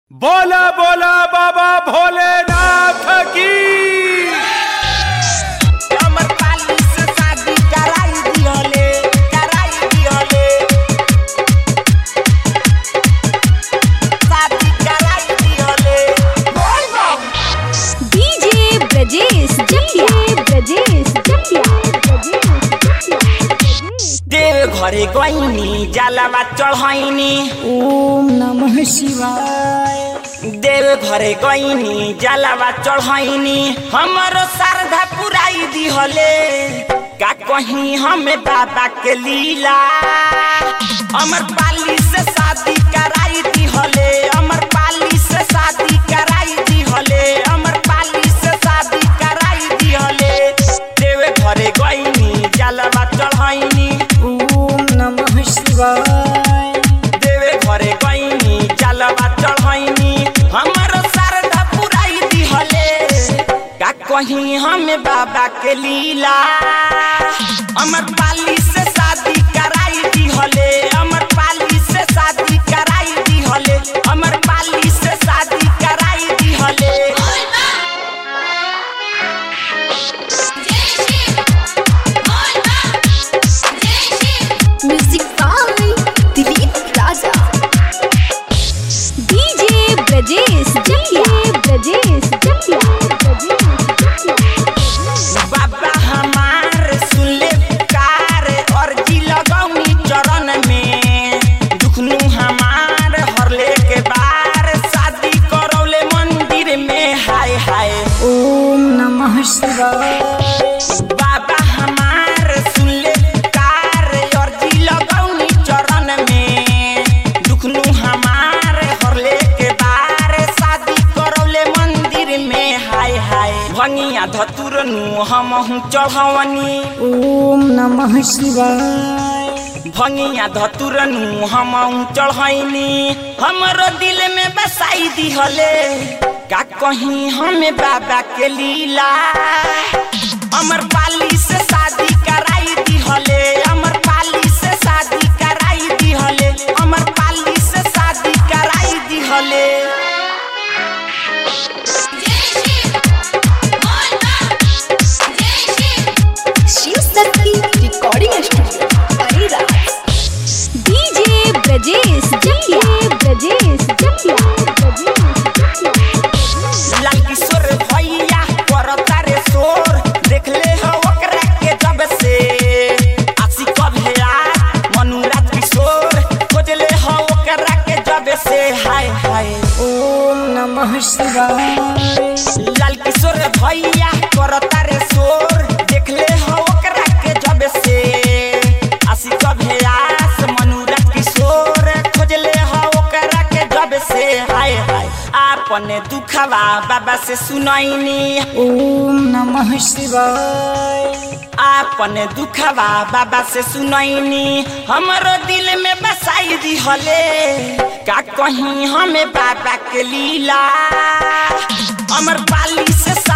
बोला बोला बाबा भोलेनाथ की हमर पाली से शादी कराई दिहले कराई दिहले शादी कराई दिहले डीजे ब्रजेश जटिया ब्रजेश जटिया देव घरे गईनी जलवा चढ़ैनी ओम नमः शिवाय देव घरे गईनी जलवा चढ़ैनी हमर श्रद्धा पुराई दिहले का कहीं हमें बाबा के लीला अमर पाली से शादी कराई दिहले अमर पाली से शादी कराई दिहले अमर पाली से शादी कराई दिहले देव घरे गईनी जलवा चढ़ैनी ओम नमः शिवाय देवे घरे गईनी जलवा चढ़ैनी हमर श्रद्धा पुराई दिहले का कहीं हमें बाबा के लीला अमर पाली से शादी कराई दिहले अमर पाली से शादी कराई दिहले अमर पाली से शादी कराई दिहले music by Dilip Raja DJ Brajesh Jatiya Brajesh जटिया बाबा हमार सुनले पुकार अर्जी लगौनी चरण में दुखनु हमार हरले के बार शादी करौले मंदिर में हाय हाय ओम नमः शिवाय बाबा हमार सुनले पुकार अर्जी लगौनी चरण में दुखनु हमार हरले के बार शादी करौले मंदिर में हाय हाय भंगिया धतुरनु हमहु चढ़वनी ओम नमः शिवाय भंगिया धतुरनु हमहु चढ़ैनी हमरो दिल में बसाई दिहले का कहीं हमें बाबा के लीला अमर पाली से शादी कराई दिहले अमर पाली से शादी कराई दिहले अमर पाली से शादी कराई दिहले Shiv Shakti recording studio Areraj DJ Brajesh Jatiya Brajesh जटिया लाल किशोर भैया करता रे शोर देख ले हो ओकरा के जब से आशी कब है आज मनुराज किशोर खोज ले हो ओकरा के जब से हाय हाय ओम नमः शिवाय लाल किशोर भैया करता रे शोर देख ले हो ओकरा के जब से आशी कब है आस मनुराज किशोर खोज ले हो ओकरा के जब से हाय हाय आपने दुखवा बाबा से सुनैनी ओम नमः शिवाय आपन दुखवा बाबा से सुनैनी हमरो दिल में बसाई दिहले का कहीं हमें बाबा के लीला अमर पाली से